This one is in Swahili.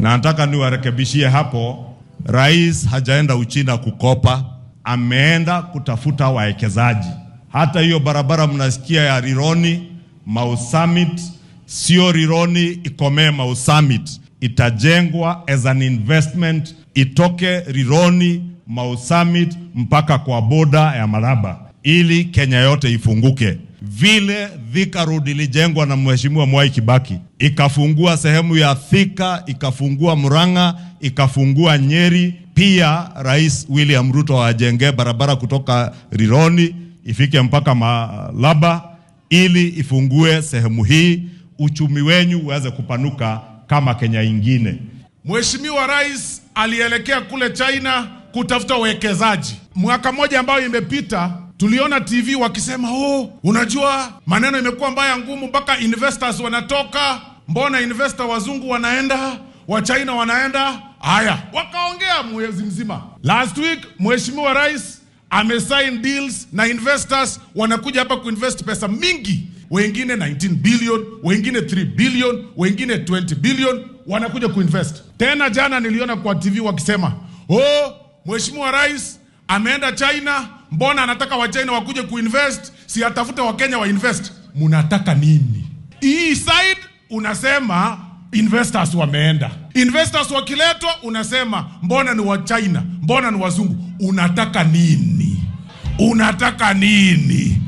na nataka niwarekebishie hapo, rais hajaenda Uchina kukopa, ameenda kutafuta wawekezaji. Hata hiyo barabara mnasikia ya Rironi Mau Summit, sio Rironi ikomee Mau Summit, itajengwa as an investment, itoke Rironi Mau Summit mpaka kwa boda ya Malaba ili Kenya yote ifunguke vile Thika Road ilijengwa na Mheshimiwa Mwai Kibaki, ikafungua sehemu ya Thika, ikafungua Murang'a, ikafungua Nyeri. Pia Rais William Ruto ajenge barabara kutoka Rironi ifike mpaka Malaba ili ifungue sehemu hii, uchumi wenyu uweze kupanuka kama Kenya ingine. Mheshimiwa Rais alielekea kule China kutafuta uwekezaji. Mwaka mmoja ambayo imepita tuliona TV wakisema oh, unajua maneno imekuwa mbaya ngumu, mpaka investors wanatoka. Mbona investor wazungu wanaenda, wa China wanaenda? Haya, wakaongea mwezi mzima. Last week Mheshimiwa Rais amesign deals na investors wanakuja hapa kuinvest pesa mingi, wengine 19 billion, wengine 3 billion, wengine 20 billion wanakuja kuinvest. Tena jana niliona kwa TV wakisema oh, Mheshimiwa Rais ameenda China, mbona anataka Wachina wakuje kuinvest, si atafute Wakenya wainvest. Munataka nini? Hii side unasema investors wameenda, investors wakiletwa unasema mbona ni Wachina, mbona ni wazungu. Unataka nini? Unataka nini?